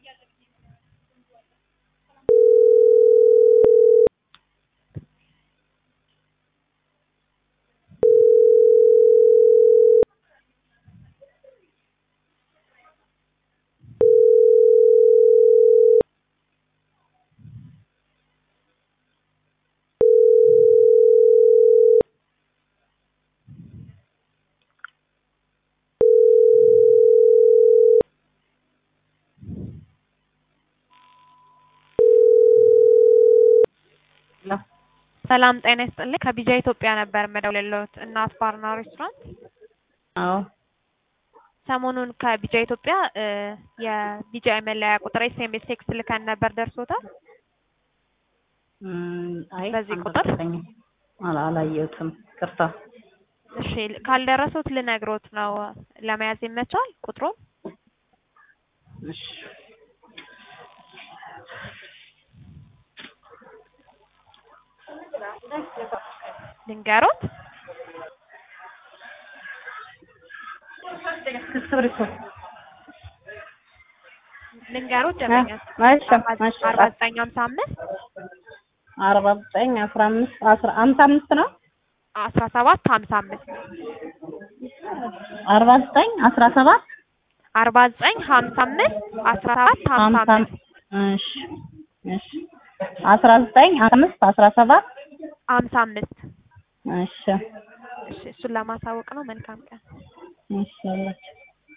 ሰላም ጤና ይስጥልኝ ከቢጃ ኢትዮጵያ ነበር የምደውልልዎት እናት ባርና ሬስቶራንት አዎ ሰሞኑን ከቢጃ ኢትዮጵያ የቢጃ መለያ ቁጥር ኤስኤምኤስ ቴክስት ልከን ነበር ደርሶታል እም፣ አይ በዚህ ቁጥር? አልደረሰኝም። አላ- አላየሁትም። ቅርታ እሺ ካልደረሱት ልነግሮት ነው ለመያዝ ይመቻል ቁጥሩን እሺ ልንገሮት እስክሪብቶ ልንገሮት ደንበኛ እሺ እሺ አርባ ዘጠኝ ሀምሳ አምስት አርባ ዘጠኝ አስራ አምስት አስራ ሀምሳ አምስት ነው አስራ ሰባት ሀምሳ አምስት አርባ ዘጠኝ አስራ ሰባት አርባ ዘጠኝ ሀምሳ አምስት አስራ ሰባት ሀምሳ ሀምሳ አምስት እሺ እሺ አስራ ዘጠኝ አምስት አስራ ሰባት ሀምሳ አምስት እሺ እሺ እሱን ለማሳወቅ ነው መልካም ቀን እሺ አላችሁ